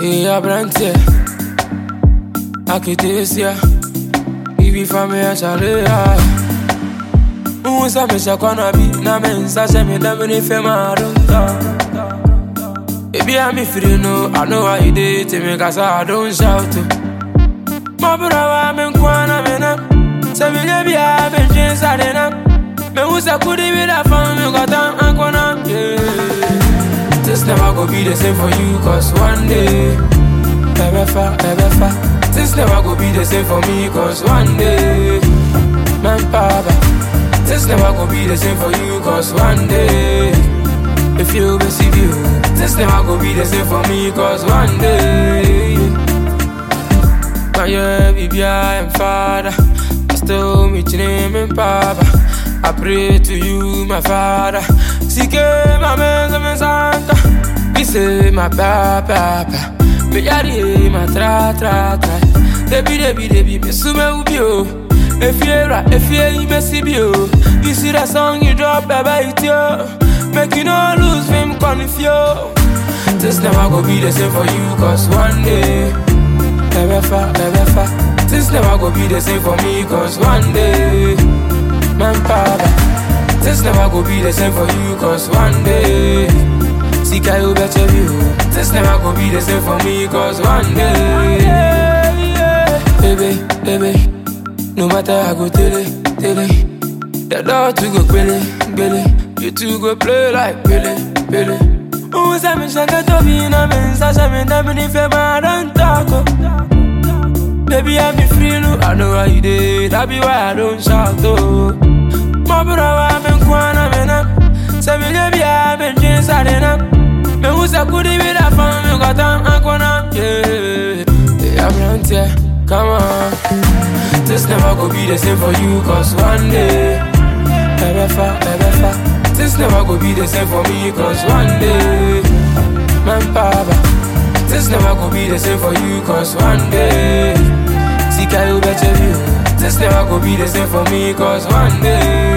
Hey, abrante, akitesia, ibi famia chalea. Unsa me shakwana bi na me nsa she me da me ni fe ma don't Baby, I'm me free no, I know how you did to me cause I don't shout to. My brother, I'm in Kwana, me na. Say me be a be jeans I na. Me who's a could be that fun, me got down and gonna, yeah. This never go be the same for you cause one day, ever fa, ever fa. This never go be the same for me cause one day, man, papa. This never go be the same for you cause one day If you receive you This never go be the same for me cause one day My yeah, baby, I am father I still meet your name and papa I pray to you, my father Seek my man, my santa We say my papa, papa Me yari, my tra, tra, tra Debi, debi, debi, me sume ubio If you're if you're messy bio, you see that song you drop, baby, it's yo. Make you no lose him, confuse. This never go be the same for you, cause one day, ever fa, ever fa. This never go be the same for me, cause one day, man, papa. This never go be the same for you, cause one day, see, I will bet you. This never go be the same for me, cause one day, baby, baby. No matter how go tele, tele The dog to go pele, pele You two go play like pele, pele Who say me shaka to be na me Sasha me da me ni fe ma don't talk oh. Baby I be free no I know how you did That be why I don't shout oh My brother I been kwana me na Say me le be I been jeans I na Me who say could be that fun me got on akwana Yeah Yeah I'm around here Come on this never go be the same for you Cause one day Ever fa, ever fa This never go be the same for me Cause one day Man papa This never go be the same for you Cause one day Seek I will bet you This never go be the same for me Cause one day